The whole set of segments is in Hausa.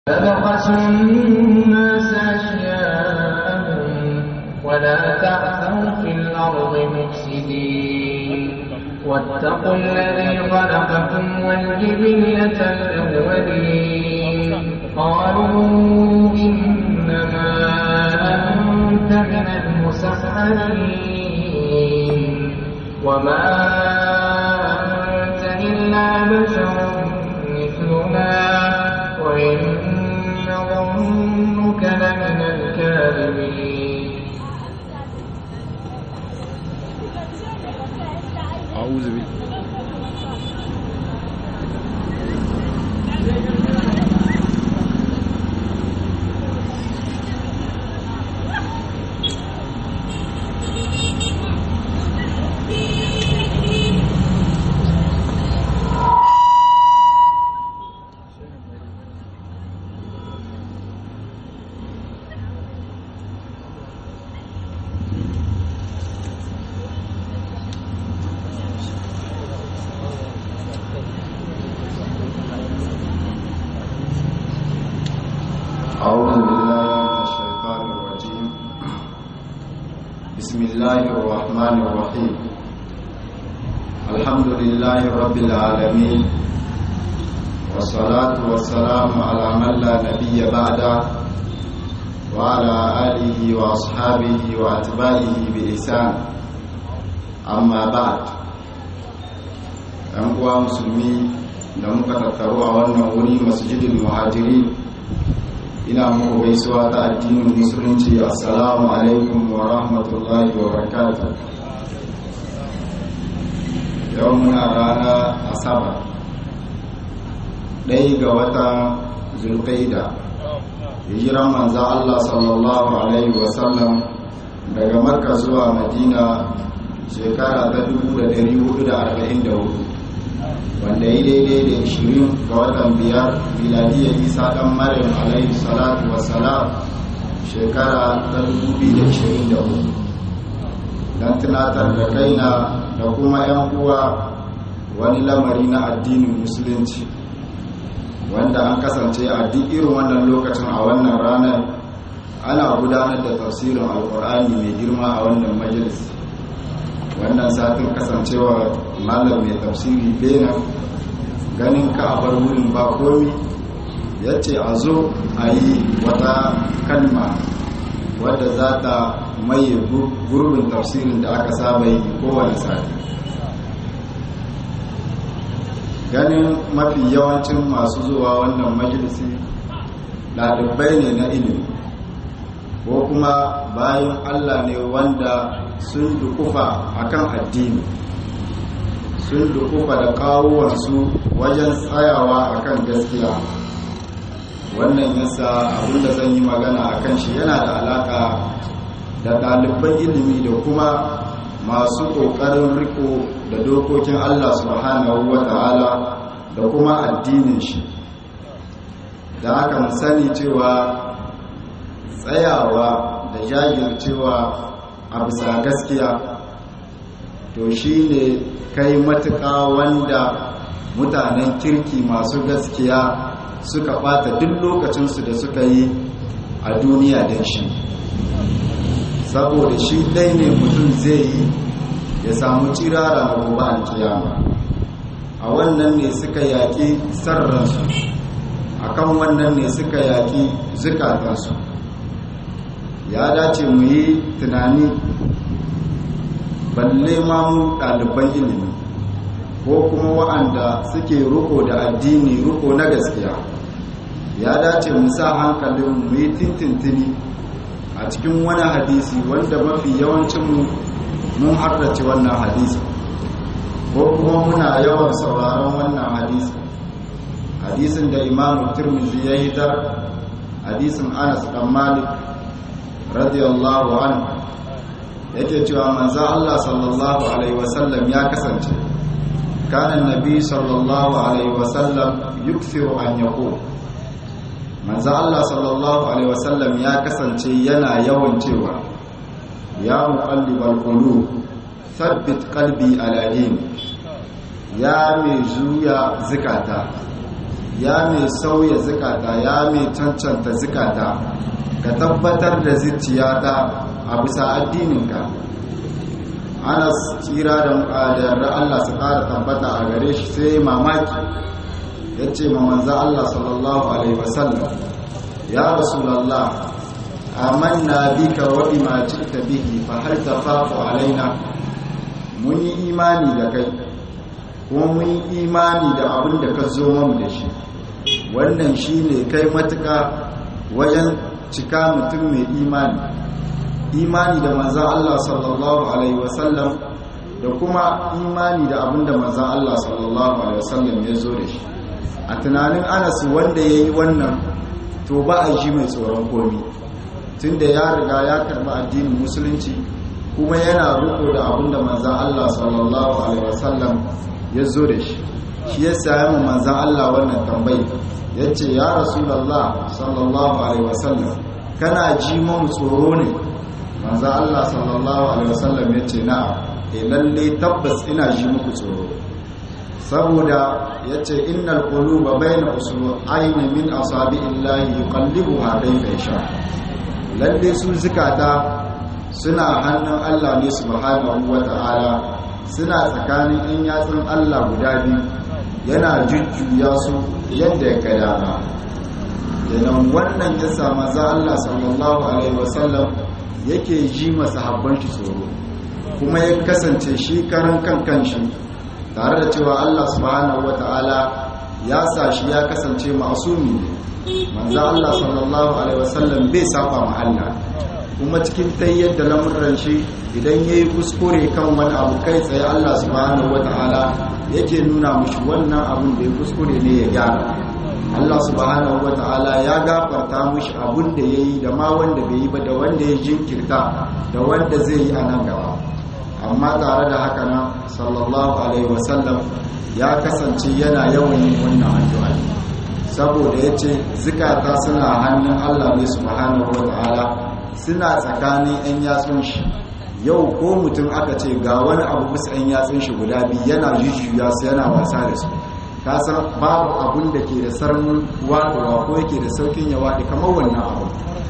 فبخسوا الناس أشياءهم ولا تعثوا في الأرض مفسدين واتقوا الذي خلقكم والجبلة الأولين قالوا إنما أنت من المسحرين وما أنت إلا بشر مثلنا وإن نظنك لمن الكاذبين أعوذ بالله أعوذ بالله من الشيطان الرجيم بسم الله الرحمن الرحيم الحمد لله رب العالمين والصلاة والسلام على من لا نبي بعده وعلى آله وأصحابه وأتباعه بلسان أما بعد ‘yan uwa musulmi da muka tattaru a wannan wuri masjidin muhajiri ina muku gaisuwa ta addinin musulunci assalamu alaikum wa rahmatullahi wa barakatuh yau muna rana asabar ɗaya ga watan zulkaida hijiran manza Allah sallallahu alaihi wasallam daga makka zuwa madina shekara ta 1444 wanda ya daidai da 20 ga watan biyar miladiyar isa dan maryam alaihi salatu wassalam shekara ta 2024 don tunatar da kaina da kuma 'yan uwa wani lamari na addinin musulunci wanda an kasance a duk irin wannan lokacin a wannan ranar ana gudanar da tafsirin alkur'ani mai girma a wannan majalis wannan satin kasancewa malam mai tafsiri benin ganin ka a bar wurin ba komi ya ce a zo a yi wata kalma wadda za ta maye gurbin tafsirin da aka saba yi kowane sati ganin mafi yawancin masu zuwa wannan majalisi ɗalibai ne na ilimi ko kuma bayan allah ne wanda sun dukufa akan addini sun dukufa da kawuwansu wajen tsayawa akan gaskiya wannan yasa abinda zan yi magana akan shi yana da alaka da ɗaliban ilimi da kuma masu ƙoƙarin riko da dokokin allah subhanahu wa ta'ala da kuma addinin shi da aka mu sani cewa tsayawa da jajircewa a bisa gaskiya to shi ne kai matuƙa wanda mutanen kirki masu gaskiya suka ɓata duk lokacinsu da suka yi a duniya don shi saboda shi ɗai ne mutum zai yi ya samu cirara na gobe alkiyama a wannan ne suka yaƙi sarransu a kan wannan ne suka yaƙi zukatansu ya dace mu yi tunani balle ma mu ɗaliban ilimi ko kuma wa'anda suke ruko da addini ruko na gaskiya ya dace mu sa hankalin mu yi tintintini a cikin wani hadisi wanda mafi yawancinmu mun hardace wannan hadisi ko kuma muna yawan sauraron wannan hadisi hadisin da imamu turmizi ya hitar hadisin anas dan malik radiyallahu anhu yake cewa manzo Allah sallallahu alaihi wasallam ya kasance kana annabi sallallahu alaihi wasallam yukthiru an yaqul manzo Allah sallallahu alaihi wasallam ya kasance yana yawan cewa ya muqallibal qulub thabbit qalbi ala din ya mai juya zikata ya mai sauya zukata ya mai cancanta zukata ka tabbatar da zuciyata a bisa addininka anas tsira da yarda Allah su ƙara tabbata a gare shi sai mamaki ya ce ma manza Allah sallallahu alaihi wasallam ya rasulallah amanna bika wa bima ji'ta bihi fa hal tafafu alaina mun yi imani da kai kuma mun yi imani da abin da ka zo mamu da shi wannan shine kai matuka wajen cika mutum mai imani imani da manzan Allah sallallahu Alaihi wasallam da kuma imani da abin da manzan Allah sallallahu Alaihi wasallam ya zo da shi a tunanin anasu wanda ya yi wannan to ba a ji mai tsoron komi tun da ya riga ya karba addinin musulunci kuma yana riko da abin da manzan Allah sallallahu Alaihi wasallam ya zo da shi shi ya sami manzan Allah wannan tambayi ya ce ya rasulallah sallallahu Alaihi wasallam kana ji mamu tsoro ne manzo Allah sallallahu alaihi wasallam yace na'am eh lalle tabbas ina ji muku tsoro saboda yace innal quluba bayna usbu'aini min asabi'illahi yuqallibuha kayfa yasha lalle su zikata suna hannun Allah ne subhanahu wata'ala suna tsakanin in yatsun Allah guda biyu yana jujjuya su yadda ya ga dama kenan wannan ya sa maza Allah sallallahu alaihi wasallam yake ji masahabban shi tsoro kuma ya kasance shi karan kan kanshi tare da cewa Allah subhanahu wata'ala ya sa shi ya kasance masumi ne manzo Allah sallallahu alaihi wasallam bai saba ma Allah kuma cikin tayyar da lamuran shi idan yayi kuskure kan wani abu kai tsaye Allah subhanahu wata'ala yake nuna mishi wannan abin da ya kuskure ne ya gyara Allah subhanahu wata'ala ya gafarta mishi abin da yayi da ma wanda bai yi ba da wanda ya jinkirta da wanda zai yi a nan gaba amma tare da haka nan sallallahu alaihi wasallam ya kasance yana yawan yin wannan addu'a saboda yace zikata suna hannun Allah ne subhanahu wata'ala suna tsakanin yan yatsun shi yau ko mutum aka ce ga wani abu bisa yan yatsun shi guda biyu yana jujjuya su yana wasa da su ka san babu abun da ke da sarnin waɗewa ko yake da saukin ya waɗe kamar wannan abu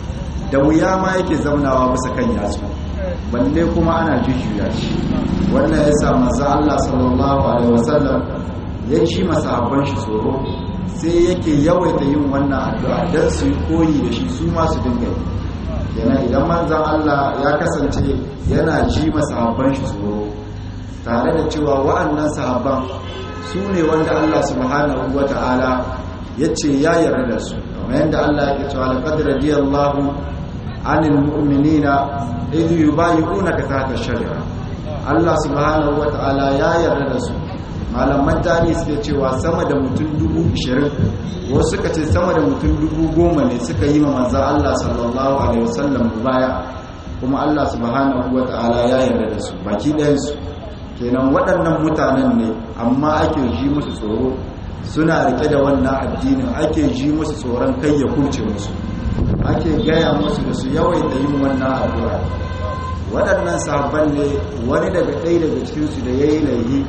da wuya ma yake zaunawa bisa kan yatsu balle kuma ana jujjuya shi wannan ya sa maza Allah sallallahu alaihi wasallam ya shi masahabban shi tsoro sai yake yawaita yin wannan addu'a don su yi koyi da shi su ma su dinga yi kenan idan manzan Allah ya kasance yana ji masahabban shi tsoro tare da cewa wa'annan sahabban su ne wanda Allah subhanahu wa ta'ala ya ce ya yarda da su kamar yadda Allah ya cewa laqad radiyallahu anil mu'minina idh yubayyi'unaka tahta ash-shajara Allah subhanahu wa ta'ala ya yarda da su malaman tarihi suke cewa sama da mutum dubu ishirin wasu suka ce sama da mutum dubu goma ne suka yi ma manzan Allah sallallahu alaihi wasallam baya kuma Allah subhanahu wa ta'ala ya yarda da su baki ɗayansu kenan waɗannan mutanen ne amma ake ji musu tsoro suna rike da wannan addinin ake ji musu tsoron kai ya kurce musu ake gaya musu da su yawaita yin wannan addu'a waɗannan sahabban ne wani daga ɗaya daga cikinsu da ya yi laihi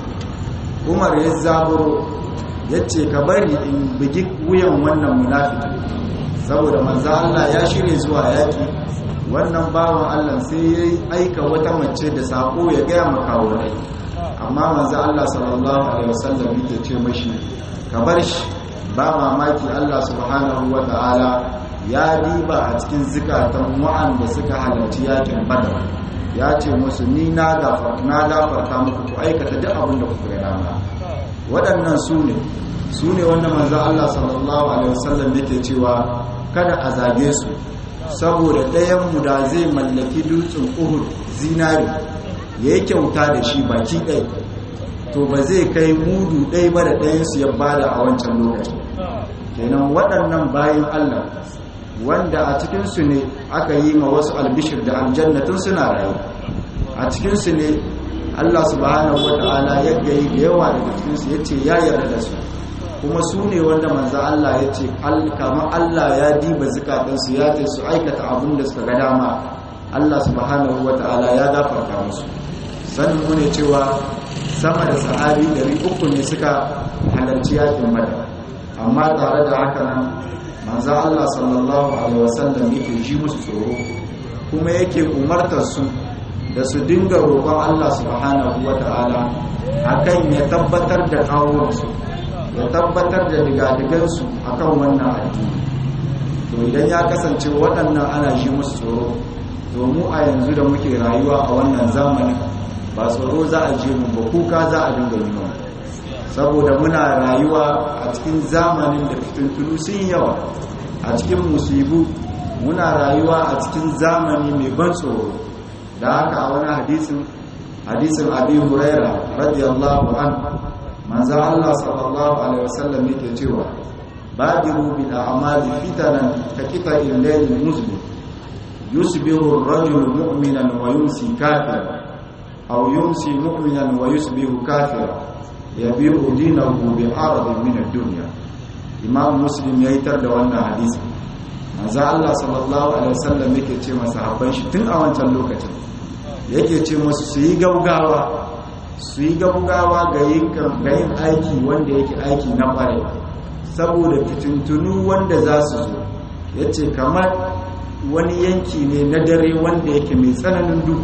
umar ya zaburo ya ce ka bari in bugi wuyan wannan munafiki saboda manzo Allah ya shirye zuwa yaki wannan bawan Allah sai ya aika wata mace da sako ya gaya makawunai amma manzo Allah sallallahu alaihi wasallam yake ce mashi ka bar shi ba mamaki Allah subhanahu wataala ya diba a cikin zikatan wa'anda suka halarci yakin badar ya ce musu ni na gafarta muku ku aikata duk abin da kuka gada ma waɗannan su ne su ne wanda manzo Allah sallallahu alaihi wasallam yake cewa kada a zage su saboda ɗayan mu da zai mallaki dutsen Uhud zinari yayi kyauta da shi baki ɗaya to ba zai kai mudu ɗaya ba da ɗayan su ya bada a wancan lokaci kenan waɗannan bayan Allah wanda a cikinsu ne aka yi ma wasu albishir da aljannatin suna rayu a cikinsu ne Allah subhanahu wa ta'ala ya gayi da yawa daga cikinsu ya ce ya yarda da su kuma su ne wanda manza Allah ya ce kama Allah ya diba zukatansu ya ce su aikata abin da suka ga dama Allah subhanahu wa ta'ala ya gafarta musu sanin mu ne cewa sama da sahabi 300 ne suka halarci yakin badar amma tare da haka nan manzo Allah sallallahu alaihi wasallam yake ji musu tsoro kuma yake umartar su da su dinga roƙon Allah subhanahu wata'ala akan ya tabbatar da kawunsu ya tabbatar da digadigansu akan wannan addini to idan ya kasance waɗannan ana ji musu tsoro to mu a yanzu da muke rayuwa a wannan zamanin ba tsoro za a je mu ba kuka za a dinga yi mana saboda muna rayuwa a cikin zamanin da fitintunu sun yawa a cikin musibu muna rayuwa a cikin zamani mai ban tsoro da haka a wani hadisin hadisin abi huraira radiyallahu an manzo Allah sallallahu alaihi wasallam yake cewa badiru bil a'mali fitanan ka qita'il layl muslim yusbihu ar-rajulu mu'minan wa yumsi kafiran aw yumsi mu'minan wa yusbihu kafiran yabi'u dinahu bi aradin min ad-dunya imam muslim ya yitar da wannan hadisi manzo Allah sallallahu alaihi wasallam yake ce masa habban shi tun a wancan lokacin yake ce musu su yi gaugawa su yi gaugawa ga yin ga yin aiki wanda yake aiki na kware saboda fitintunu wanda za su zo yace kamar wani yanki ne na dare wanda yake mai tsananin duhu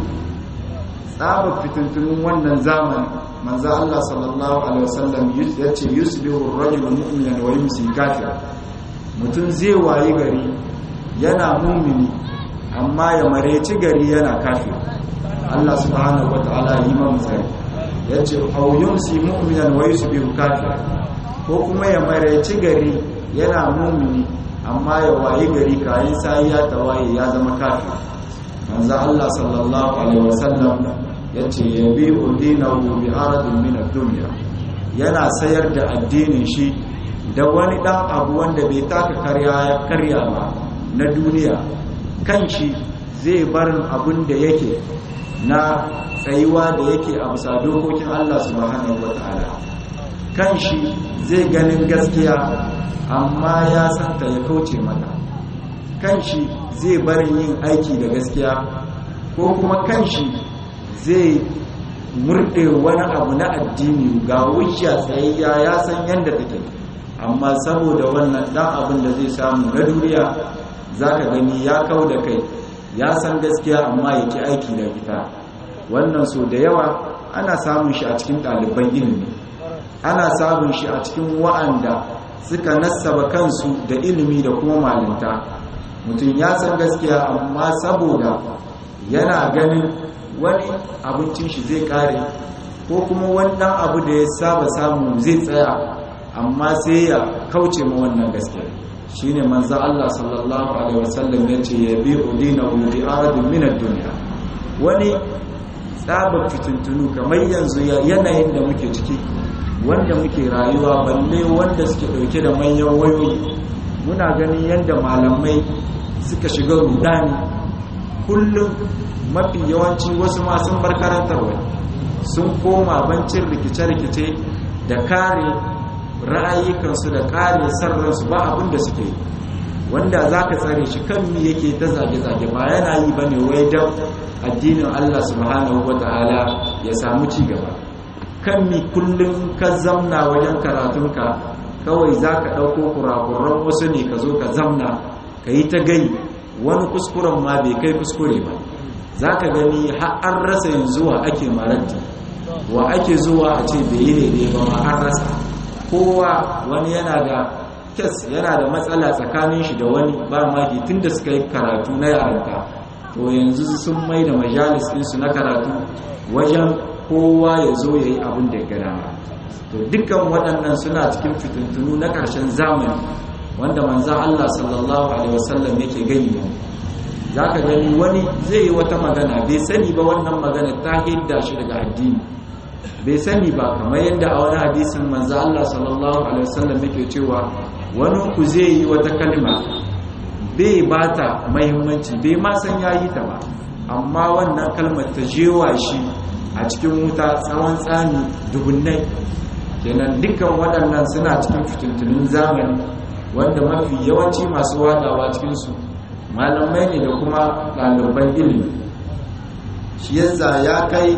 tsaba fitintunun wannan zamani manzo Allah sallallahu alaihi wasallam yace yusbihu ar-rajulu mu'minan wa yumsi kafir mutum zai wayi gari yana mumini amma ya mareci gari yana kafir Allah subhanahu wataala yi mamu tsari yace aw yumsi mu'minan wa yusbihu kafir ko kuma ya mareci gari yana mumini amma ya wayi gari kayan sai ya tawaye ya zama kafir manzo Allah sallallahu alaihi wasallam ya ce ya bi udinahu bi aradin min ad-dunya yana sayar da addinin shi da wani dan abu wanda bai taka karya ya karya ba na duniya kan shi zai barin abun da yake na tsayuwa da yake a bisa dokokin Allah subhanahu wataala kan shi zai ganin gaskiya amma ya santa ya kauce mata kan shi zai barin yin aiki da gaskiya ko kuma kan shi zai murɗe wani abu na addini ga wuciya tsayayya ya san yadda take amma saboda wannan ɗan abin da zai samu na duniya za ka gani ya kau da kai ya san gaskiya amma ya ki aiki da ita wannan so da yawa ana samun shi a cikin ɗaliban ilimi ana samun shi a cikin wa'anda suka nassaba kansu da ilimi da kuma malinta mutum ya san gaskiya amma saboda yana ganin wani abincin shi zai kare ko kuma wannan abu da ya saba samu zai tsaya amma sai ya kauce ma wannan gaskiya shine manzo Allah sallallahu alaihi wasallam yace ya bi udinahu bi aradin min ad-dunya wani tsaba fitintunu kamar yanzu yanayin da muke ciki wanda muke rayuwa balle wanda suke dauke da manyan wayoyi muna ganin yadda malamai suka shiga rudani kullum mafi yawanci wasu ma sun bar karantarwa sun koma bancin rikice-rikice da kare ra'ayikansu da kare sarransu ba abin da suke wanda za ka tsare shi kan mi yake ta zage-zage ba yana yi ba ne wai don addinin allah subhanahu wa ta'ala ya samu ci gaba kan mi kullum ka zamna wajen karatunka kawai za ka ɗauko kurakuran wasu ne ka zo ka zamna ka yi ta gai wani kuskuren ma bai kai kuskure ba za ka gani har an rasa yanzu wa ake maranti wa ake zuwa a ce bai yi daidai ba ma an rasa kowa wani yana da kes yana da matsala tsakanin shi da wani ba maki tun da suka yi karatu na yaranta to yanzu sun mai da majalis ɗinsu na karatu wajen kowa ya zo ya yi abin da ya gada to dukkan waɗannan suna cikin fitintunu na ƙarshen zamani wanda manzan Allah sallallahu alaihi wasallam yake gani mu za ka gani wani zai yi wata magana bai sani ba wannan magana ta hidda shi daga addini bai sani ba kamar yadda a wani hadisin manzo Allah sallallahu alaihi wasallam yake cewa wani ku zai yi wata kalma bai bata muhimmanci bai ma san yayi ta ba amma wannan kalmar ta jewa shi a cikin wuta tsawon tsani dubunnai kenan dukkan waɗannan suna cikin fitintunin zamani wanda mafi yawanci masu wadawa cikinsu malamai ne da kuma ɗaliban ilimi shi yasa ya kai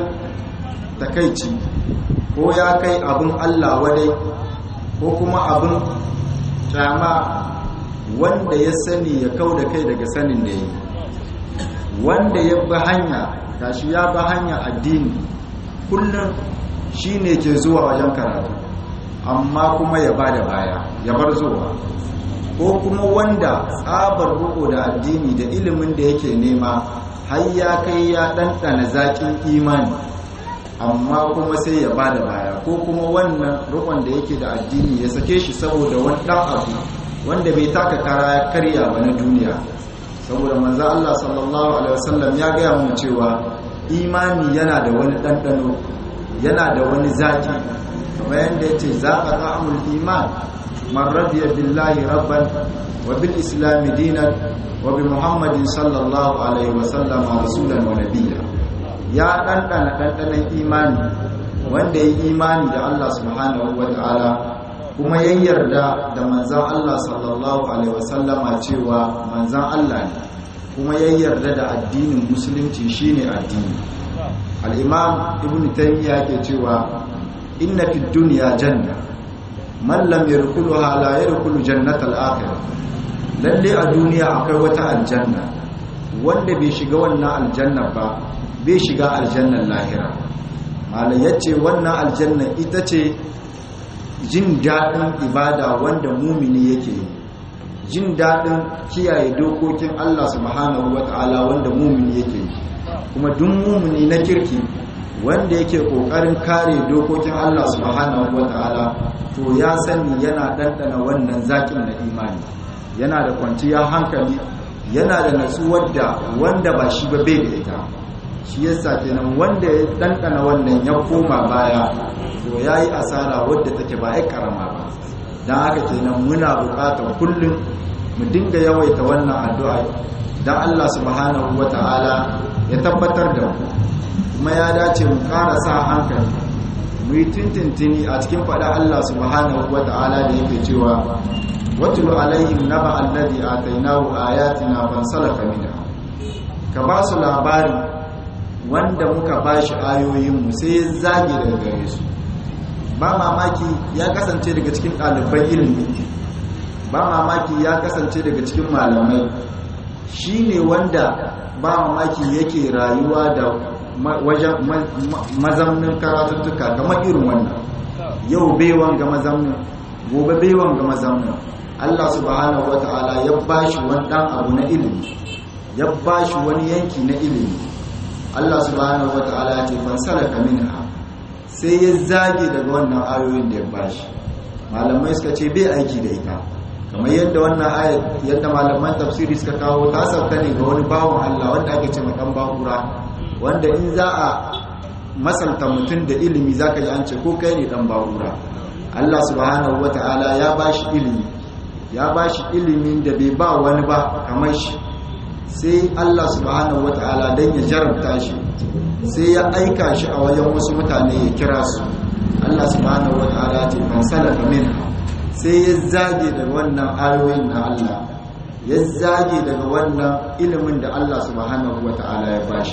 takaici ko ya kai abin allah wadai ko kuma abin kyama wanda ya sani ya kau da kai daga sanin da yi wanda ya bi hanya gashi ya bi hanya addini kullum shi ne ke zuwa wajen karatu amma kuma ya ba da baya ya bar zuwa ko kuma wanda tsabar ruko da addini da ilimin da yake nema har ya kai ya ɗanɗana zaƙin imani amma kuma sai ya ba da baya ko kuma wannan rukon da yake da addini ya sake shi saboda wani ɗan abu wanda bai taka kara ya karya ba na duniya saboda manzo Allah sallallahu alaihi wasallam ya gaya mu cewa imani yana da wani ɗanɗano yana da wani zaƙi kamar yadda ya ce za a ta'amul iman man radiya billahi rabban wa bil islami dinan wa bi muhammadin sallallahu alaihi wasallam rasulan wa nabiyya ya ɗanɗana ɗanɗanon imani wanda ya imani da Allah subhanahu wa ta'ala kuma ya yarda da manzan Allah sallallahu alaihi wasallama cewa manzan Allah ne kuma ya yarda da addinin musulunci shine addini al-imam ibn taymiya ke cewa inna fid dunya janna man lam yadkhulha la yadkhulu jannatal akhirah lalle a duniya akwai wata aljanna wanda bai shiga wannan aljanna ba bai shiga aljannan lahira malai yace wannan aljanna ita ce jin daɗin ibada wanda mumini yake yi jin daɗin kiyaye dokokin Allah subhanahu wata'ala wanda mumini yake yi kuma duk mumini na kirki wanda yake ƙoƙarin kare dokokin Allah subhanahu wata'ala to ya sani yana ɗanɗana wannan zaƙin na imani yana da kwanciyar hankali yana da natsuwar da wanda ba shi ba bai da ita shi yasa kenan wanda ya ɗanɗana wannan ya koma baya to ya yi asara wadda take ba ya karama ba don haka kenan muna bukatar kullum mu dinga yawaita wannan addu'a don Allah subhanahu wa ta'ala ya tabbatar da mu kuma ya dace mu ƙara sa hankali mu yi tintintini a cikin faɗa Allah subhanahu wa ta'ala da yake cewa watulu alaihim naba alladhi atainahu ayatina fansalaka minha ka ba su labari wanda muka bashi ayoyinmu sai ya zage daga gare su ba mamaki ya kasance daga cikin ɗaliban ilimi ba mamaki ya kasance daga cikin malamai shi ne wanda ba mamaki yake rayuwa da wajen mazamnin karatuttuka kamar irin wannan yau baiwan ga mazamnin gobe baiwan ga mazamnin Allah subhanahu wata'ala ya bashi wani ɗan abu na ilimi ya bashi wani yanki na ilimi Allah subhanahu wata'ala ya ce fansalaka minha sai ya zage daga wannan ayoyin da ya bashi malamai suka ce bai aiki da ita kamar yadda wannan ayat yadda malaman tafsiri suka kawo ta sauka ne ga wani bawon Allah wanda ake ce dan bakura wanda in za a masalta mutum da ilimi zaka ji an ce ko kai ne dan bakura Allah subhanahu wataala ya bashi ilimi ya bashi ilimin da bai ba wani ba kamar shi sai Allah subhanahu wataala dan ya jarabta shi sai ya aika shi a wajen wasu mutane ya kira su Allah subhanahu wataala ce man salafa minha sai ya zage daga wannan ayoyin na Allah ya zage daga wannan ilimin da Allah subhanahu wataala ya bashi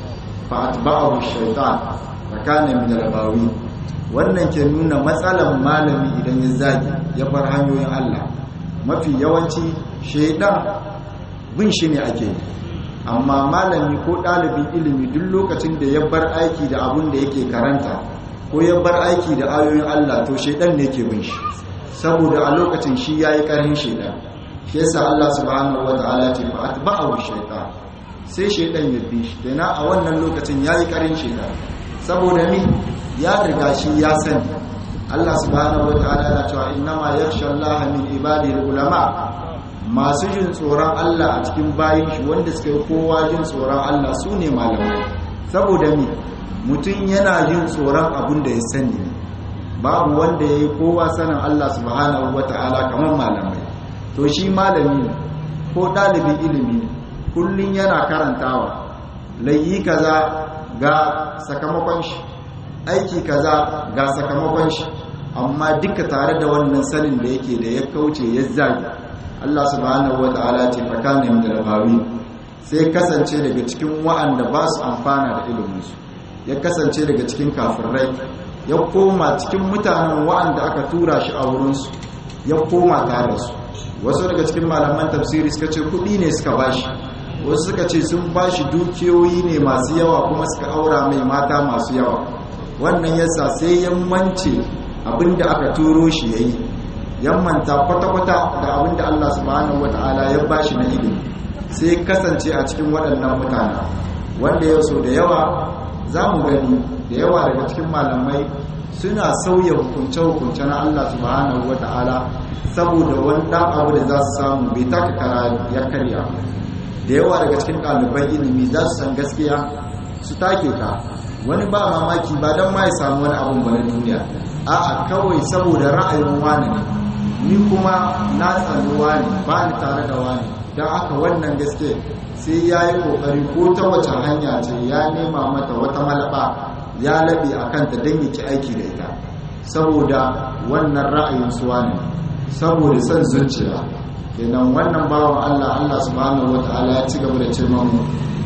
fa atba'ahu shaytan fa kana min al-bawi wannan ke nuna matsalan malami idan ya zage ya bar hanyoyin Allah mafi yawanci shaydan bin shi ne ake yi amma malami ko ɗalibin ilimi duk lokacin da ya bar aiki da abun da yake karanta ko ya bar aiki da ayoyin Allah to shaidan ne ke bin shi saboda a lokacin shi yayi karhin shaidan shi yasa Allah subhanahu wataala ya ce fa atba'ahu shaytan sai shaidan ya bi shi dana a wannan lokacin yayi karhin shaidan saboda mi ya riga shi ya sani Allah subhanahu wataala yana cewa innama yakhsha Allah min ibadihi ulama masu jin tsoron Allah a cikin bayin shi wanda suka yi kowa jin tsoron Allah su ne malamai saboda mi mutum yana jin tsoron abin da ya sani babu wanda ya yi kowa sanin Allah subhanahu wa ta'ala kamar malamai to shi malami ne ko ɗalibin ilimi ne kullum yana karantawa layi kaza ga sakamakon shi aiki kaza ga sakamakon shi amma duka tare da wannan sanin da yake da ya kauce ya zagi Allah subhanahu wata'ala ce fakanin da rabawi sai kasance daga cikin wa'anda ba su amfana da iliminsu ya kasance daga cikin kafirai ya koma cikin mutanen wa'anda aka tura shi a wurinsu ya koma tare su wasu daga cikin malaman tafsiri suka ce kudi ne suka bashi wasu suka ce sun bashi dukiyoyi ne masu yawa kuma suka aura mai mata masu yawa wannan yasa sai yammance abinda aka turo shi yayi yammanta kwata-kwata da abinda Allah subhanahu wata'ala ya bashi na ilimi sai kasance a cikin waɗannan mutane wanda ya so da yawa za mu gani da yawa daga cikin malamai suna sauya hukunce-hukunce na Allah subhanahu wata'ala saboda wani ɗan abu da za su samu bai taka kara ya karya da yawa daga cikin ɗaliban ilimi za su san gaskiya su take ta wani ba mamaki ba don ma ya samu wani abun ba na duniya a'a kawai saboda ra'ayin wani ne ni kuma na tsani wani ba ni tare da wani don aka wannan gaske sai ya yi kokari ko ta wace hanya ce ya nema mata wata malaba ya laɓe a kanta don yake aiki da ita saboda wannan ra'ayin suwa ne saboda son zuciya kenan wannan bawan allah allah subhanahu wata'ala ya ci gaba da ce mamu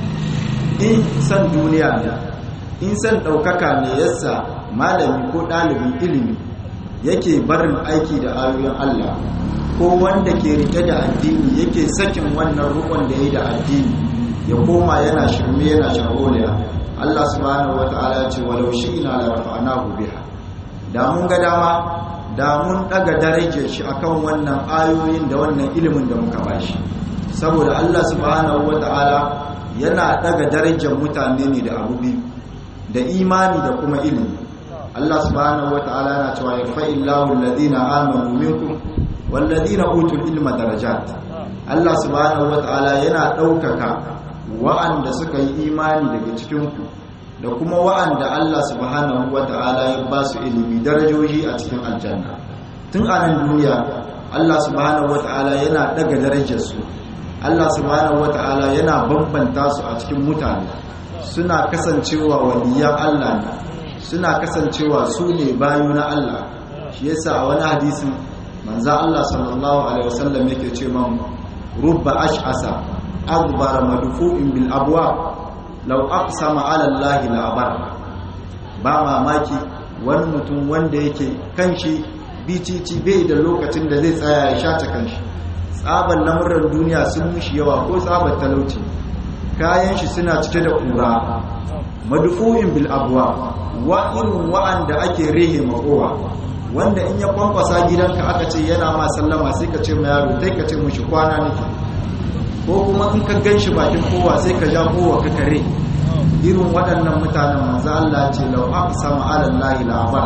in san duniya ne in san ɗaukaka ne yasa malami ko ɗalibin ilimi yake barin aiki da ayoyin Allah ko wanda ke rike da addini yake sakin wannan rukun da ya da addini ya koma yana shirme yana shagoliya Allah subhanahu wata'ala ya ce walau shi'na la rafa'nahu biha da mun ga dama da mun daga darajar shi akan wannan ayoyin da wannan ilimin da muka bashi saboda Allah subhanahu wata'ala yana daga darajar mutane ne da abu biyu da imani da kuma ilimi Allah subhanahu wata'ala yana cewa yarfa'illahu alladhina amanu minkum walladhina utul ilma darajat Allah subhanahu wata'ala yana daukaka wa'anda suka yi imani daga cikin ku da kuma wa'anda Allah subhanahu wata'ala ya ba su ilimi darajoji a cikin aljanna tun a nan duniya Allah subhanahu wata'ala yana daga darajar su Allah subhanahu wata'ala yana bambanta su a cikin mutane suna kasancewa waliyan Allah ne suna kasancewa su ne bayu na Allah shi yasa a wani hadisin manzo Allah sallallahu alaihi wasallam yake ce man rubba ash'asa aghbara madfu'in bil abwa law aqsama ala Allah la abar ba mamaki wani mutum wanda yake kanshi bicici bai da lokacin da zai tsaya ya shata kanshi tsaban lamuran duniya sun mushi yawa ko tsaban talauci kayan shi suna cike da kura madfu'in bil abwa wa irin wa'anda ake rehe makowa wanda in ya kwankwasa gidanka aka ce yana ma sallama sai ka ce ma yaro dai ka ce mushi kwana nake ko kuma in ka ganshi bakin kowa sai ka ja kowa ka kare irin waɗannan mutanen manzo Allah ce law aqsama ala allahi la'abar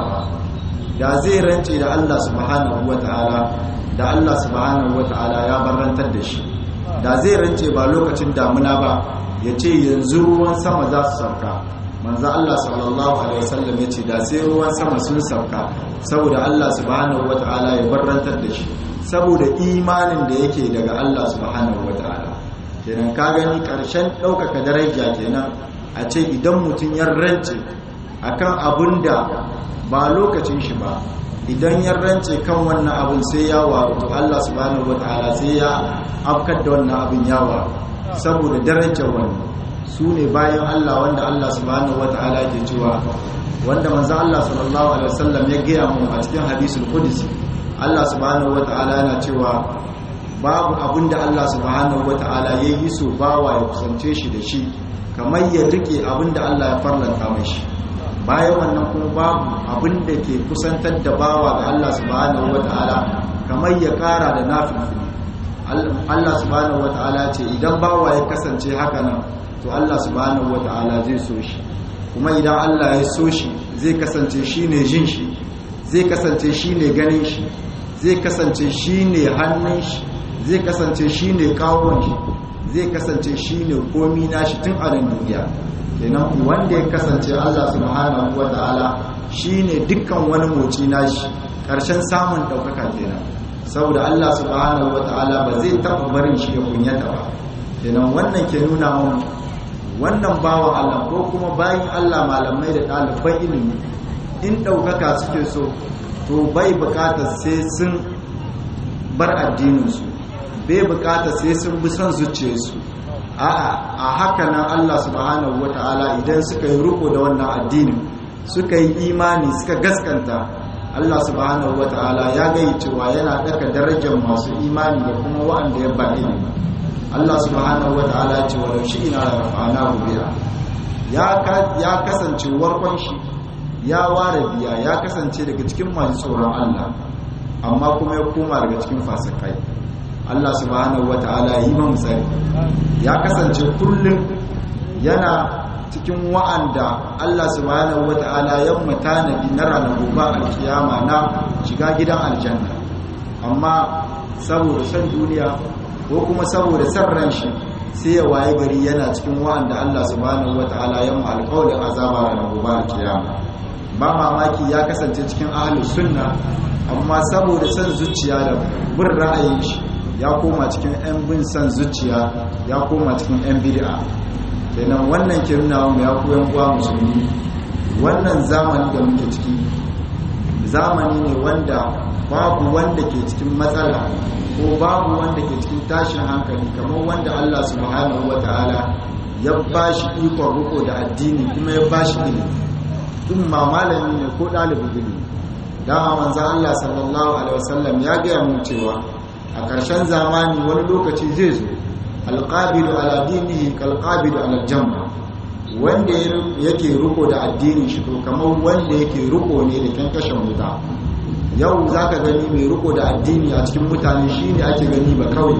da zai rance da Allah subhanahu wataala da Allah subhanahu wataala ya barantar da shi da zai rance ba lokacin damuna ba ya ce yanzu ruwan sama za su sauka manzo Allah sallallahu alaihi wasallam yace da sai ruwan sama sun sauka saboda Allah subhanahu wataala ya barrantar da shi saboda imanin da yake daga Allah subhanahu wataala kenan ka gani karshen daukaka daraja kenan a ce idan mutum ya rance akan abun da ba lokacin shi ba idan ya rance kan wannan abun sai ya wato Allah subhanahu wataala sai ya afkar da wannan abin yawa saboda darajar wannan su ne bayan Allah wanda Allah subhanahu wata'ala ke cewa wanda manzo Allah sallallahu alaihi wasallam ya gaya mu a cikin hadisul qudsi Allah subhanahu wata'ala yana cewa babu abinda Allah subhanahu wata'ala ya yi so bawa ya kusance shi da shi kamar ya rike abinda Allah ya farlanta mashi bayan wannan kuma babu abinda ke kusantar da bawa ga Allah subhanahu wata'ala kamar ya kara da nafil Allah subhanahu wata'ala ce idan bawa ya kasance haka nan to Allah subhanahu wata'ala zai so shi kuma idan Allah ya so shi zai kasance shine jin shi zai kasance shine ganin shi zai kasance shine hannun shi zai kasance shine kawon shi zai kasance shine komi nashi tun a nan duniya kenan wanda ya kasance Allah subhanahu wata'ala shine dukkan wani moci nashi karshen samun daukaka kenan saboda Allah subhanahu wata'ala ba zai taɓa barin shi ya kunyata ba kenan wannan ke nuna mun wannan bawan Allah ko kuma bayan Allah malamai da ɗaliban ilimi in ɗaukaka suke so to bai bukatar sai sun bar addininsu bai bukatar sai sun bi son zuciyarsu a'a a haka nan Allah subhanahu wata'ala idan suka yi riko da wannan addinin suka yi imani suka gaskanta Allah subhanahu wata'ala ya gayi cewa yana daka darajar masu imani da kuma wa'anda ya ba ilimi Allah subhanahu wata'ala ya ce wa shi ina da rafa'ana biya ya kasance warkon shi ya ware biya ya kasance daga cikin masu tsoron Allah amma kuma ya koma daga cikin fasikai Allah subhanahu wata'ala yi mamu tsari ya kasance kullum yana cikin wa'anda Allah subhanahu wata'ala ya mutanadi na ranar gobe alkiyama na shiga gidan aljanna amma saboda san duniya ko kuma saboda san ran shi sai ya waye gari yana cikin wa'anda Allah subhanahu wata'ala ya mu alƙawarin azaba ranar gobe alkiyama ba mamaki ya kasance cikin ahlus sunna amma saboda san zuciya da bin ra'ayin shi ya koma cikin 'yan bin san zuciya ya koma cikin 'yan bid'a kenan wannan ke nuna mu ya koyan uwa musulmi wannan zamani da muke ciki zamani ne wanda babu wanda ke cikin matsala ko babu wanda ke cikin tashin hankali kamar wanda Allah subhanahu wata'ala ya bashi ikon riko da addini kuma ya bashi ilimi in ma malami ne ko ɗalibin ilimi dama manzo Allah sallallahu alaihi wasallam ya gaya mu cewa a ƙarshen zamani wani lokaci zai zo alƙabilu ala dinihi kalƙabilu ala jamma wanda yake riko da addinin shi to kamar wanda yake riko ne da kyankashin wuta yau za ka gani mai riko da addini a cikin mutane shi ne ake gani ba kawai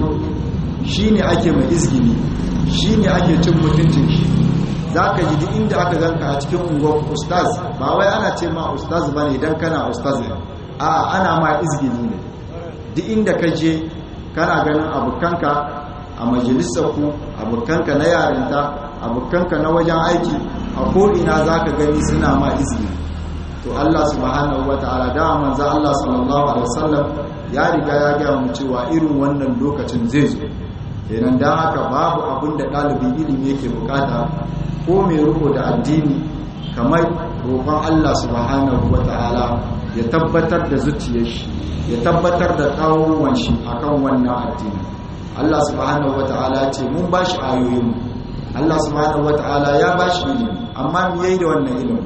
shi ne ake mai izgini shi ne ake cin mutuncin shi za ka ji duk inda aka ganka a cikin unguwar ustaz ba wai ana ce ma ustaz ba ne idan kana ustaz ne a ana ma izgini ne duk inda ka je kana ganin abokanka a majalisarku abokanka na yarinta abokanka na wajen aiki a ko'ina za ka gani suna ma izini to Allah subhanahu wa ta'ala da manzo Allah sallallahu alaihi wasallam ya riga ya gaya mu cewa irin wannan lokacin zai zo kenan dan haka babu abin da ɗalibin ilimi yake bukata ko mai riko da addini kamar roƙon Allah subhanahu wa ta'ala ya tabbatar da zuciyar shi ya tabbatar da tsawon shi akan wannan addini Allah subhanahu wata'ala ce mun bashi ayoyin Allah subhanahu wata'ala ya bashi ilimi amma me yayi da wannan ilimi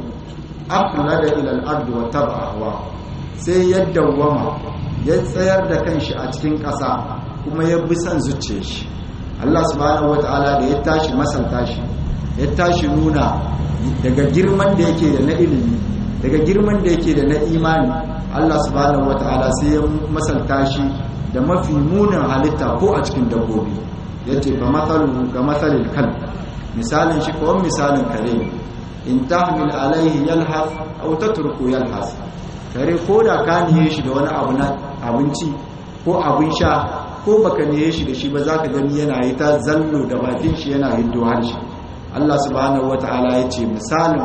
aqla da ila al-ard wa tabawa sai ya dawwama ya tsayar da kanshi a cikin ƙasa kuma ya bi son zuciyar shi Allah subhanahu wata'ala da ya tashi masalta shi ya tashi nuna daga girman da yake da na ilimi daga girman da yake da na imani Allah subhanahu wata'ala sai ya masalta shi da mafi munin halitta ko a cikin dabbobi yace fa mathalu ga mathalil kalb misalin shi kawai misalin kare in tahmil alaihi yalhas aw tatruku yalhas kare ko da ka niye shi da wani abu na abinci ko abin sha ko baka niye shi da shi ba zaka gani yana yi ta zallo da bakin shi yana hiddo harshe Allah subhanahu wataala yace misalin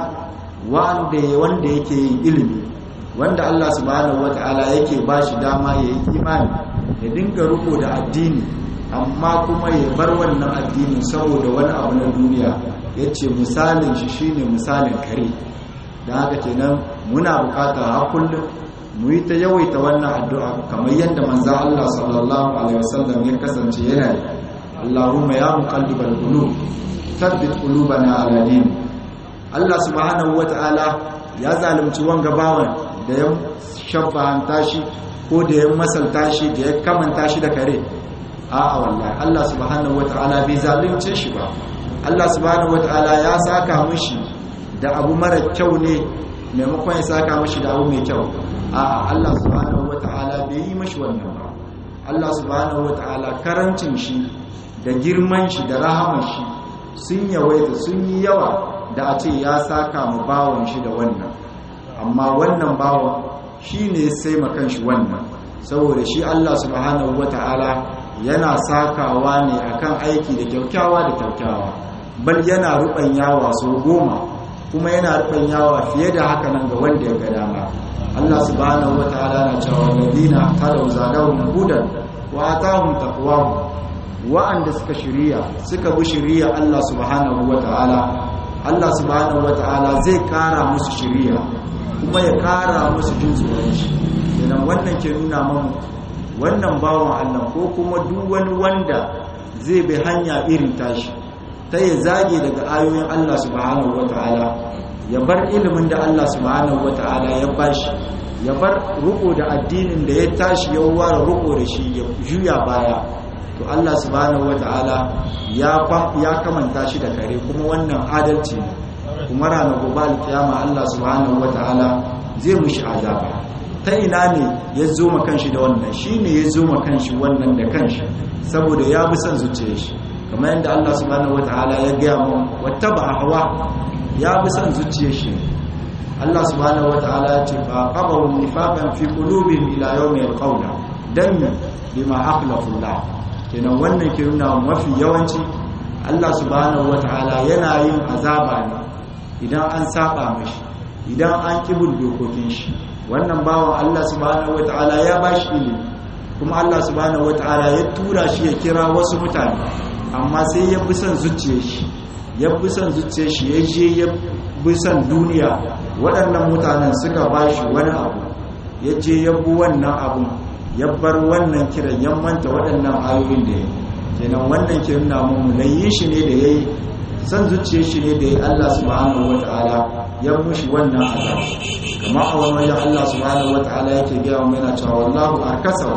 wanda wanda yake yin ilimi wanda Allah subhanahu wataala yake bashi dama yayi imani ya dinga riko da addini amma kuma ya bar wannan addinin saboda wani abu na duniya ya ce misalin shi shine misalin kare da haka kenan muna bukata har kullum mu yi ta yawaita wannan addu'a kamar yadda manzo Allah sallallahu alaihi wasallam ya kasance yana yi Allahumma ya muqallibal qulub thabbit qulubana ala din Allah subhanahu wataala ya zalunci wanga bawan da ya shabbanta shi ko da ya masalta shi da ya kamanta shi da kare a'a wallahi Allah subhanahu wataala bai zalunce shi ba Allah subhanahu wataala ya saka mishi da abu mara kyau ne maimakon ya saka mishi da abu mai kyau a'a Allah subhanahu wataala bai yi mishi wannan ba Allah subhanahu wataala karancin shi da girman shi da rahaman shi sun yawaita sun yi yawa da a ce ya saka mu bawon shi da wannan amma wannan bawon shi ne sai makan shi wannan saboda shi Allah subhanahu wata'ala yana sakawa ne akan aiki da kyaukyawa da kyaukyawa bal yana yawa sau goma kuma yana yawa fiye da haka nan ga wanda ya ga dama Allah subhanahu wata'ala na cewa ladina tadaw zadahum hudan wa atahum taqwahum wa'anda suka shiriya suka bi shiriya Allah subhanahu wata'ala Allah subhanahu wata'ala zai kara musu shiriya kuma ya kara musu jin tsoron shi idan wannan ke nuna mamu wannan bawan Allah ko kuma duk wani wanda zai bi hanya irin tashi ta ya zage daga ayoyin Allah subhanahu wata'ala ya bar ilimin da Allah subhanahu wata'ala ya bashi ya bar ruko da addinin da ya tashi ya ware ruko da shi ya juya baya to Allah subhanahu wataala ya ya kamanta shi da kare kuma wannan adalci ne kuma ranar gobe alkiyama Allah subhanahu wataala zai mushi azaba ta ina ne ya zo ma kanshi da wannan shine ya zo ma kanshi wannan da kanshi saboda ya bi son zuciyar shi kamar yadda Allah subhanahu wataala ya gaya mu wattaba hawa ya bi son zuciyar shi Allah subhanahu wataala ya ce fa qabaru nifaqan fi qulubihim ila yawmi yalqawna dan bima akhlafu Allah kenan wannan ke nuna mafi yawanci Allah subhanahu wataala yana yin azaba ne idan an saba mashi idan an kibul dokokin shi wannan bawan Allah subhanahu wataala ya bashi ilimi kuma Allah subhanahu wataala ya tura shi ya kira wasu mutane amma sai ya bi son zuciyar shi ya bi son zuciyar shi ya je ya bi son duniya waɗannan mutanen suka ba shi wani abu ya je ya bi wannan abu ya bar wannan kiran ya manta waɗannan ayoyin da ya yi kenan wannan ke nuna mu layi shi ne da ya yi son zuciyar shi ne da ya Allah subhanahu wata'ala ya mushi wannan azab kamar a wani wajen Allah subhanahu wata'ala yake gaya mu yana cewa wallahu arkasa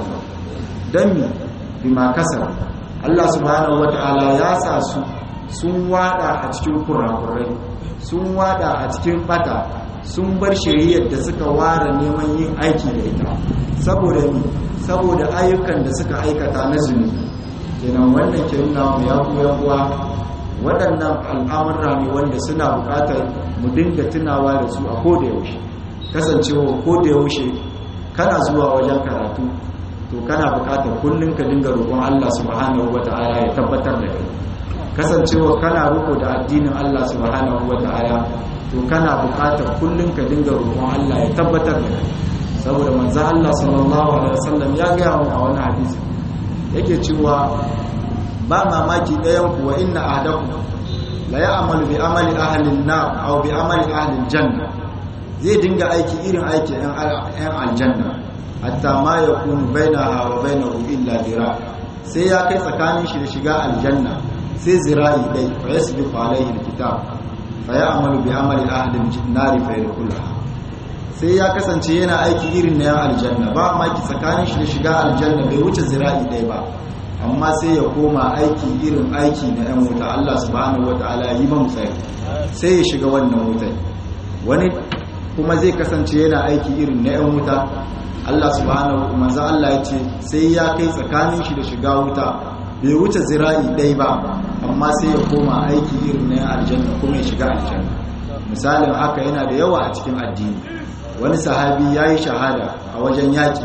dan mi bima kasar Allah subhanahu wata'ala ya sa su sun wada a cikin kurakurai sun wada a cikin bata sun bar shari'ar da suka ware neman yin aiki da ita saboda ni saboda ayyukan da suka aikata na zunubi kenan wannan ke nuna mu ya kuwa kuwa waɗannan al'amurra ne wanda suna buƙatar mu dinga tunawa da su a koda yaushe kasancewa koda yaushe kana zuwa wajen karatu to kana buƙatar kullum ka dinga roƙon Allah subhanahu wata'ala ya tabbatar da kai kasancewa kana roƙo da addinin Allah subhanahu wata'ala to kana buƙatar kullum ka dinga roƙon Allah ya tabbatar da kai saboda manzo Allah sallallahu alaihi wasallam ya ga mu a wani hadisi yake cewa ba mamaki ɗayan ku wa inna ahdakum la ya'malu bi amali ahli an-nar aw bi amali ahli al-janna zai dinga aiki irin aiki ɗan aljanna hatta ma yakunu bainaha wa bainahu illa dira sai ya kai tsakanin shi da shiga aljanna sai zira'i dai fa yasbiqu alaihi al-kitab fa ya'malu bi amali ahli an-nar fa yadkhulaha sai ya kasance yana aiki irin na yan aljanna ba maki tsakanin shi da shiga aljanna bai wuce zira'i ɗaya ba amma sai ya koma aiki irin aiki na yan wuta Allah subhanahu wataala yi man tsari sai ya shiga wannan wutai wani kuma zai kasance yana aiki irin na yan wuta Allah subhanahu manzo Allah ya ce sai ya kai tsakanin shi da shiga wuta bai wuce zira'i ɗaya ba amma sai ya koma aiki irin na yan aljanna kuma ya shiga aljanna misalin haka yana da yawa a cikin addini wani sahabi ya yi shahada a wajen yaƙi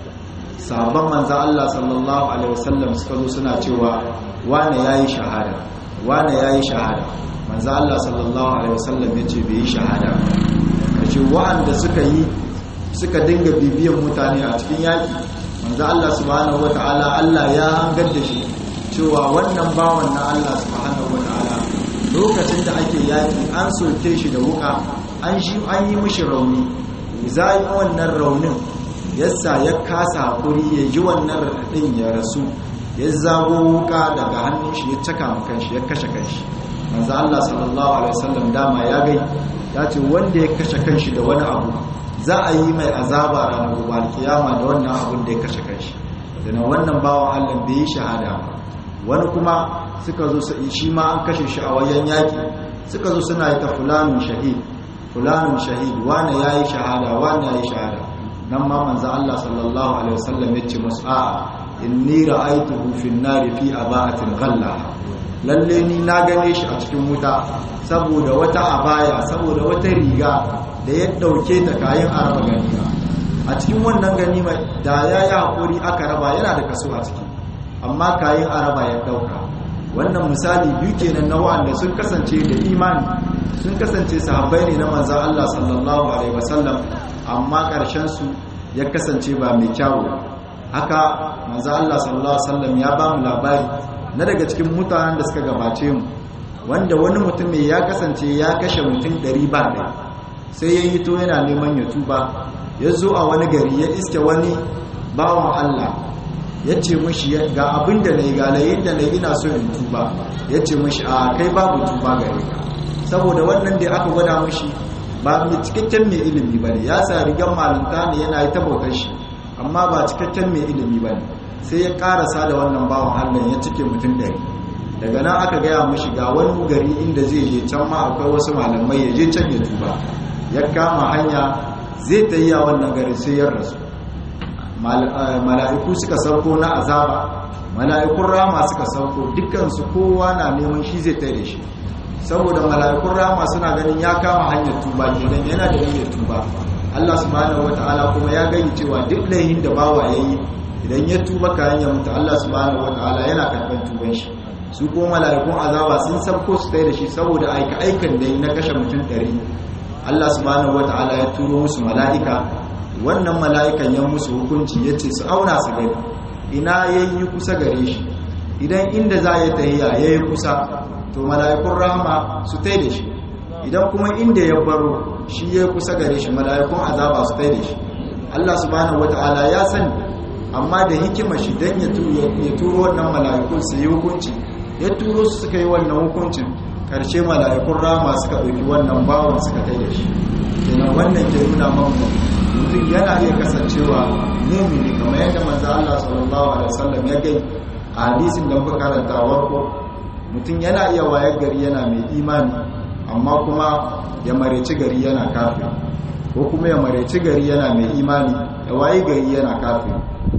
sahabban manza Allah sallallahu Alaihi wasallam suka zo suna cewa wane ya yi shahada wane ya yi shahada manza Allah sallallahu Alaihi wasallam ya ce bai yi shahada kace wa'anda suka yi suka dinga bibiyan mutane a cikin yaƙi manza Allah subhanahu wa ta'ala Allah ya hangar da shi cewa wannan bawan na Allah subhanahu wa ta'ala lokacin da ake yaƙi an soke shi da wuka an yi mishi rauni zai wannan raunin yasa ya kasa hakuri ya ji wannan raɗin ya rasu ya zago wuka daga hannun shi ya caka ma kanshi ya kashe kanshi manzo Allah sallallahu alaihi wasallam dama ya gai ya ce wanda ya kashe kanshi da wani abu za a yi mai azaba ranar gobe kiyama da wannan abun da ya kashe kanshi da wannan bawan Allah bai yi shahada ba wani kuma suka zo shi ma an kashe shi a wajen yaki suka zo suna yi ta fulanun shahid fulanun shahid wane ya yi shahada wane ya yi shahada nan ma manzan Allah sallallahu Alaihi wasallam ya ce masu a'a inni ra'aituhu fi nari fi aba'atin ghalla lalle ni na gane shi a cikin wuta saboda wata abaya saboda wata riga da ya dauke ta kayan araba ganima a cikin wannan ganima da ya yi haƙuri aka raba yana da kaso a ciki amma kayan araba ya dauka wannan misali biyu kenan na wa'anda sun kasance da imani sun kasance sahabbai ne na manzan Allah sallallahu alaihi wasallam amma ƙarshen su ya kasance ba mai kyawu haka manzan Allah sallallahu alaihi wasallam ya ba mu labari na daga cikin mutanen da suka gabace mu wanda wani mutum mai ya kasance ya kashe mutum ɗari ba ɗaya sai ya hito yana neman ya tuba ya zo a wani gari ya iske wani bawan Allah ya ce mashi ga abin da na yi galayin da na yi ina so in tuba ya ce mashi a kai babu tuba gare ka saboda wannan da aka gwada mashi ba mai cikakken mai ilimi ba ne ya sa rigar malinta ne yana yi tabbatar shi amma ba cikakken mai ilimi ba ne sai ya karasa da wannan bawan allah ya cike mutum ɗari daga nan aka gaya mashi ga wani gari inda zai je can ma akwai wasu malamai ya je can ya tuba ya kama hanya zai ta yi a wannan gari sai ya rasu mala'iku suka sauko na azaba mala'ikun rama suka sauko dukkansu kowa na neman shi zai tare shi saboda mala'ikun rama suna ganin ya kama hanyar tuba kenan yana da hanyar tuba Allah subhanahu wata'ala kuma ya gani cewa duk laihin da bawa yayi idan ya tuba kayan ya mutu Allah subhanahu wata'ala yana karɓar tuban shi su ko mala'ikun azaba sun sabko su tsaye da shi saboda aika aikan da yi na kashe mutum ɗari Allah subhanahu wata'ala ya turo musu mala'ika wannan mala'ikan ya musu hukunci ya ce su auna su gani ina ya yi kusa gare shi idan inda za ya tahiya ya yi kusa to mala'ikun rahama su tai da shi idan kuma inda ya baro shi ya yi kusa gare shi mala'ikun azaba su tai da shi Allah subhanahu wata'ala ya sani amma da hikima shi don ya turo wannan mala'ikun su yi hukunci ya turo su suka yi wannan hukuncin karshe mala'ikun rama suka ɗauki wannan bawon suka tai da shi kenan wannan ke nuna mamu mutum yana iya kasancewa mumini kamar yadda manzo Allah sallallahu alaihi wasallam ya gai a hadisin da muka karanta warko mutum yana iya wayar gari yana mai imani amma kuma ya mareci gari yana kafin ko kuma ya mareci gari yana mai imani ya wayi gari yana kafin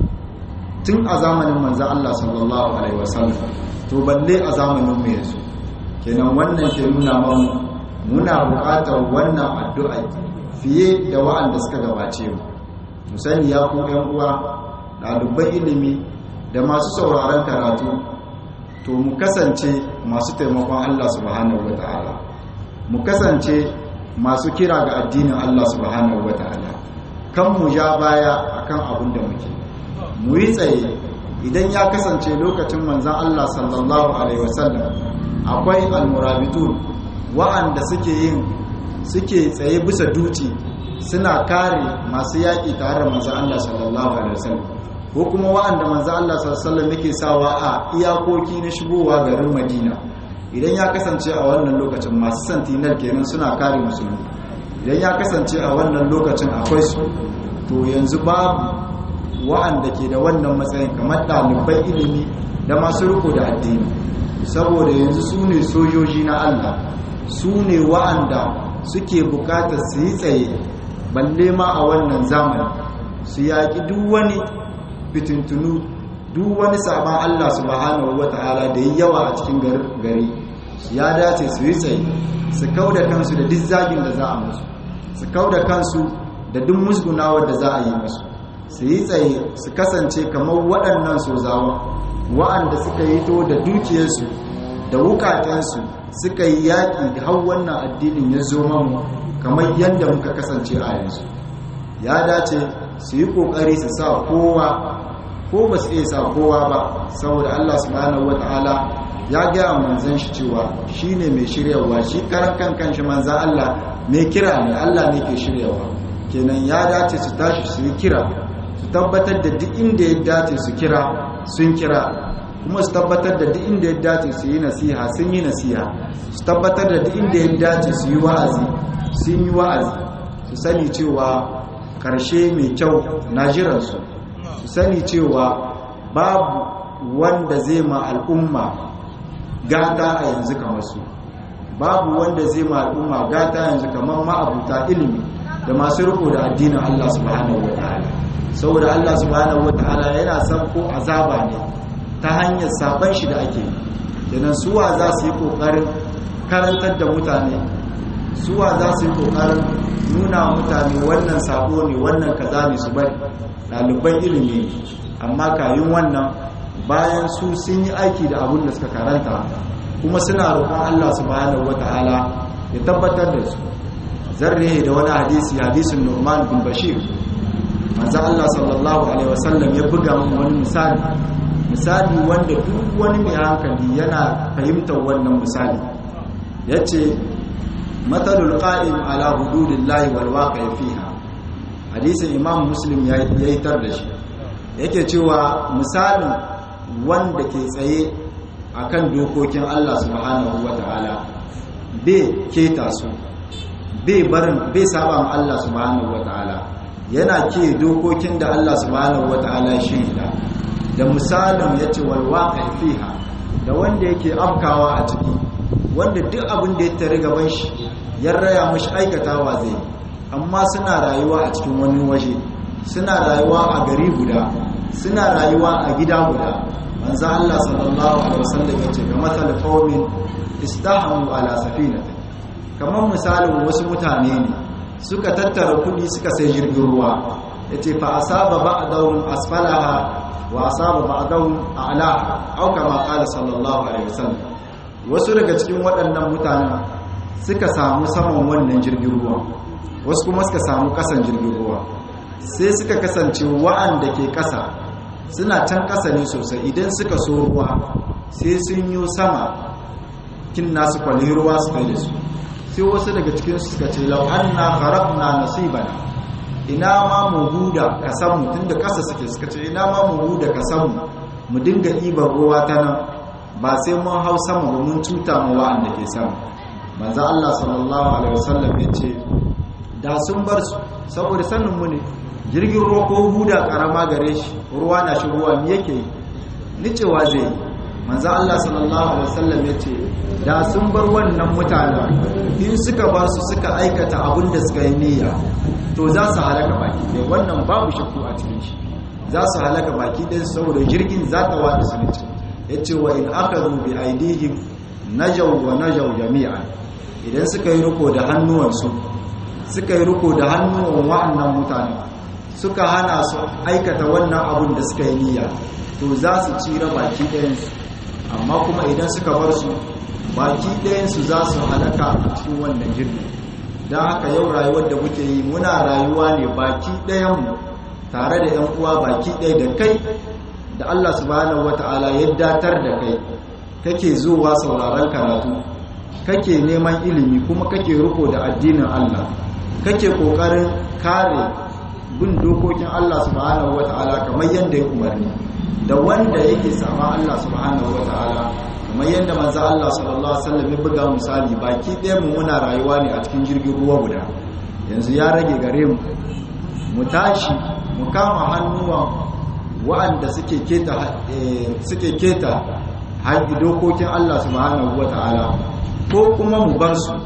tun a zamanin manzo Allah sallallahu alaihi wasallam to balle a zamanin mu yanzu kenan wannan ke nuna mamu muna buƙatar wannan addu'a fiye da wa'anda suka gabace mu mu sani ya ku ƴan uwa ɗaliban ilimi da masu sauraron karatu to mu kasance masu taimakon Allah subhanahu wata'ala mu kasance masu kira ga addinin Allah subhanahu wata'ala kan mu ja baya akan abin da muke mu yi tsaye idan ya kasance lokacin manzan Allah sallallahu alaihi wasallam akwai almurabitun wa'anda suke yin suke tsaye bisa duci suna kare masu yaƙi tare da manzan Allah sallallahu alaihi wasallam ko kuma wa'anda manzan Allah sallallahu alaihi wasallam yake sawa a iyakoki na shigowa garin Madina idan ya kasance a wannan lokacin masu santinar kenan suna kare musulmi idan ya kasance a wannan lokacin akwai su to yanzu babu wa'anda ke da wannan matsayin kamar ɗaliban ilimi da masu riko da addini saboda yanzu su ne sojoji na Allah su ne wa'anda suke bukatar su yi tsaye balle ma a wannan zamani su yaƙi duk wani fitintunu duk wani sabon Allah subhanahu wata'ala da yi yawa a cikin gari ya dace su yi tsaye su kau da kansu da duk zagin da za a musu su kau da kansu da duk musgunawar da za a yi musu su yi tsaye su kasance kamar waɗannan sozawa wa'anda suka yi to da dukiyarsu da wukatensu suka yi yaƙi da hau wannan addinin ya zo mamu kamar yadda muka kasance a yanzu ya dace su yi ƙoƙari su sa kowa ko ba su iya sa kowa ba saboda Allah subhanahu wata'ala ya gaya manzan shi cewa shi ne mai shiryawa shi karan kan kanshi manzan Allah mai kira ne Allah ne ke shiryawa kenan ya dace su tashi su yi kira su tabbatar da duk inda ya dace su kira sun kira kuma su tabbatar da duk inda ya dace su yi nasiha sun yi nasiha su tabbatar da duk inda ya dace su yi wa'azi sun yi wa'azi su sani cewa karshe mai kyau na jiransu su sani cewa babu wanda zai ma al'umma gata a yanzu kamar su babu wanda zai ma al'umma gata yanzu kamar ma'abuta ilimi da masu riko da addinin Allah subhanahu wa ta'ala saboda Allah subhanahu wa ta'ala yana san ko azaba ne ta hanyar saban shi da ake yi kenan suwa za su yi kokarin karantar da mutane suwa za su yi kokarin nuna mutane wannan sabo ne wannan kaza ne su bari ɗaliban ilimi ne amma kayin wannan bayan su sun yi aiki da abin da suka karanta kuma suna roƙon Allah subhanahu wata'ala ya tabbatar da su zarre da wani hadisi hadisin Nu'man bin Bashir manzo Allah sallallahu alaihi wasallam ya buga mun wani misali misali wanda duk wani mai hankali yana fahimtar wannan misali yace matalul qa'im ala hududillahi wal waqi fiha hadisin imam muslim ya yi tar da shi yake cewa misalin wanda ke tsaye akan dokokin Allah subhanahu wata'ala bai keta su bai barin bai saba ma Allah subhanahu wataala yana ke dokokin da Allah subhanahu wataala ya shirya da misalin yace wal waqi fiha da wanda yake afkawa a ciki wanda duk abin da ya tare gaban shi ya raya mashi aikatawa zai amma suna rayuwa a cikin wani waje suna rayuwa a gari guda suna rayuwa a gida guda manzo Allah sallallahu alaihi wasallam yace ga matal qaumin istahamu ala safinati kamar misalin wasu mutane ne suka tattara kudi suka sai jirgin ruwa yace fa asaba ba'dahum asfalaha wa asaba ba'dahum a'laha au kama qala sallallahu alaihi wasallam wasu daga cikin waɗannan mutanen suka samu saman wannan jirgin ruwa wasu kuma suka samu kasan jirgin ruwa sai suka kasance wa'anda ke kasa suna can kasa ne sosai idan suka so ruwa sai sun yi sama kin nasu kwalli ruwa su kai da su sai wasu daga cikin suka ce lau anna kharaqna nasibana ina ma mu huda kasan mu tunda kasa suke suka ce ina ma mu huda kasan mu mu dinga ibar ruwa ta nan ba sai mun hau sama ba mun cuta mu wa'anda ke sama manzo Allah sallallahu alaihi wasallam yace da sun bar su saboda sanin mu ne jirgin ruwa ko huda karama gare shi ruwa na shigowa me yake yi ni cewa zai yi manzo Allah sallallahu alaihi wasallam yace da sun bar wannan mutanen in suka bar su suka aikata abin da suka yi niyya to za su halaka baki dai wannan babu shakku a cikin shi za su halaka baki dai saboda jirgin za ta wada su ne yace wa in akhadhu bi aidihim najaw wa najaw jami'an idan suka yi riko da hannuwansu suka yi riko da hannuwan wa'annan mutane suka hana su aikata wannan abun da suka yi niyya to za su cira baki ɗayansu amma kuma idan suka bar su baki ɗayansu za su halaka a cikin wannan jirgin don haka yau rayuwar da muke yi muna rayuwa ne baki ɗayanmu tare da 'yan uwa baki ɗaya da kai da Allah subhanahu wata'ala ya datar da kai kake zuwa sauraron karatu kake neman ilimi kuma kake riko da addinin Allah kake kokarin kare bin dokokin Allah subhanahu wata'ala kamar yadda ya umarni da wanda yake sama Allah subhanahu wata'ala kamar yadda manzo Allah sallallahu alaihi wasallam ya buga misali baki ɗaya mu muna rayuwa ne a cikin jirgin ruwa guda yanzu ya rage gare mu mu tashi mu kama hannuwan wa'anda suke keta suke keta haƙi dokokin Allah subhanahu wata'ala ko kuma mu bar su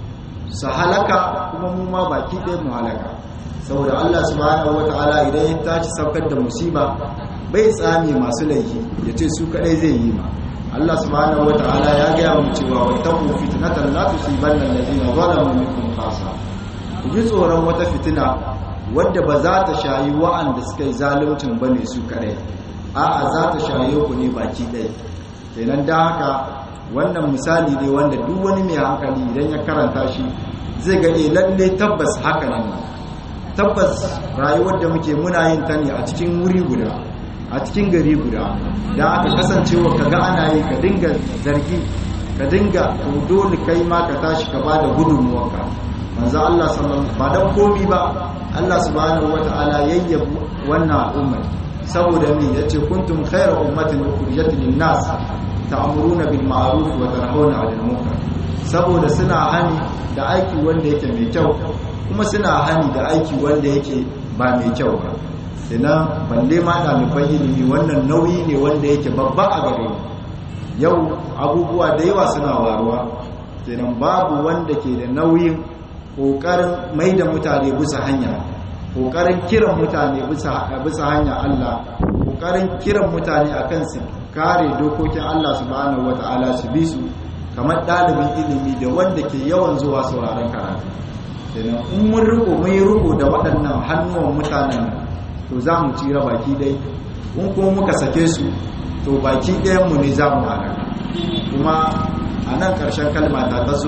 su halaka kuma mu ma baki ɗaya mu halaka saboda Allah subhanahu wata'ala idan ya tashi saukar da musiba bai tsame masu laifi ya ce su kadai zai yi ma Allah subhanahu wata'ala ya gaya mu cewa wattaqu fitnatan la tusibanna alladhina zalamu minkum khassa ku ji tsoron wata fitina wadda ba za ta shayi wa'anda suka yi zaluncin bane su kadai a'a za ta shaye ku ne baki ɗaya kenan da haka wannan misali ne wanda duk wani mai hankali idan ya karanta shi zai ga eh lalle tabbas haka ne tabbas rayuwar da muke muna yin ta ne a cikin wuri guda a cikin gari guda da aka kasancewa ka ga ana yi ka dinga zargi ka dinga dole kai ma ka tashi ka bada gudunmuwarka manzo Allah sallallahu ba dan komi ba Allah subhanahu wataala yayyabu wannan al'umma saboda me yace kuntum khayra ummatin ukhrijat lin-nas ta'muruna bil ma'ruf wa tanhauna 'anil munkar saboda suna hani da aiki wanda yake mai kyau kuma suna hani da aiki wanda yake ba mai kyau ba sannan balle ma ɗaliban ilimi wannan nauyi ne wanda yake babba a gare yau abubuwa da yawa suna waruwa kenan babu wanda ke da nauyin ƙoƙarin mai da mutane bisa hanya ƙoƙarin kiran mutane bisa hanya Allah ƙoƙarin kiran mutane akan su kare dokokin Allah subhanahu wata'ala su bi su kamar ɗalibin ilimi da wanda ke yawan zuwa sauraron karatu kenan in mun riko mun yi riko da waɗannan hannuwan mutanen to za mu tsira baki dai in kuma muka sake su to baki ɗayanmu ne za mu halaka kuma a nan ƙarshen kalma ta taso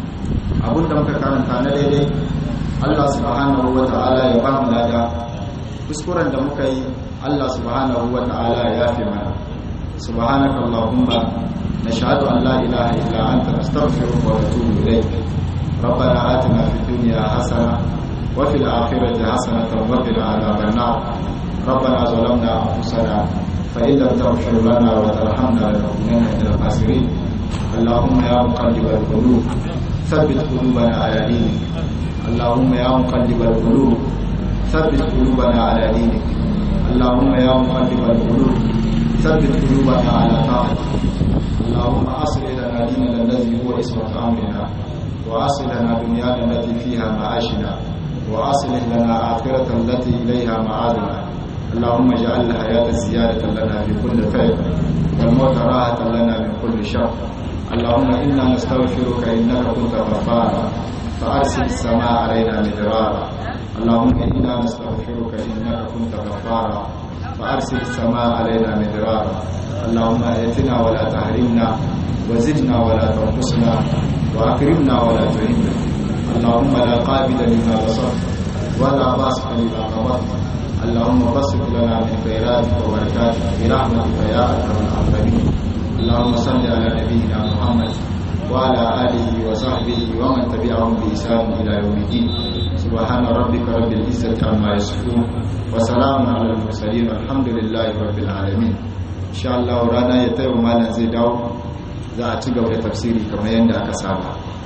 abinda muka karanta na daidai Allah subhanahu wa ta'ala ya ba mu lada kuskuren da muka yi Allah subhanahu wa ta'ala ya yafe mana subhanaka allahumma nashhadu an la ilaha illa anta nastaghfiruka wa natubu ilayk ربنا آتنا في الدنيا حسنة وفي الآخرة حسنة وقنا عذاب النار ربنا ظلمنا أنفسنا فإن لم تغفر لنا وترحمنا لنكونن من الخاسرين اللهم يا مقلب القلوب ثبت قلوبنا على دينك اللهم يا مقلب القلوب ثبت قلوبنا على دينك اللهم يا مقلب القلوب ثبت قلوبنا على طاعتك اللهم اصلح لنا ديننا الذي هو اسمة امرنا واصلح لنا دنيانا التي فيها معاشنا واصلح لنا اخرة التي اليها معادنا اللهم اجعل الحياة زيادة لنا في كل خير والموت راحة لنا من كل شر اللهم إنا نستغفرك إنك كنت غفارا فأرسل السماء علينا مدرارا اللهم إنا نستغفرك إنك كنت غفارا فأرسل السماء علينا مدرارا اللهم ائتنا ولا تحرمنا وزدنا ولا تنقصنا وأكرمنا ولا تهنا اللهم لا قابل لما بصرت ولا باسط لما قبضت اللهم بسط لنا من خيراتك وبركاتك برحمتك يا أكرم الأكرمين اللهم صل على نبينا محمد وعلى آله وصحبه ومن تبعهم بإحسان إلى يوم الدين سبحان ربك رب العزة عما يصفون وسلام على المرسلين والحمد لله رب العالمين إن شاء الله رانا يتيو مالا زي داو za a ci gaba da tafsiri kamar yadda aka saba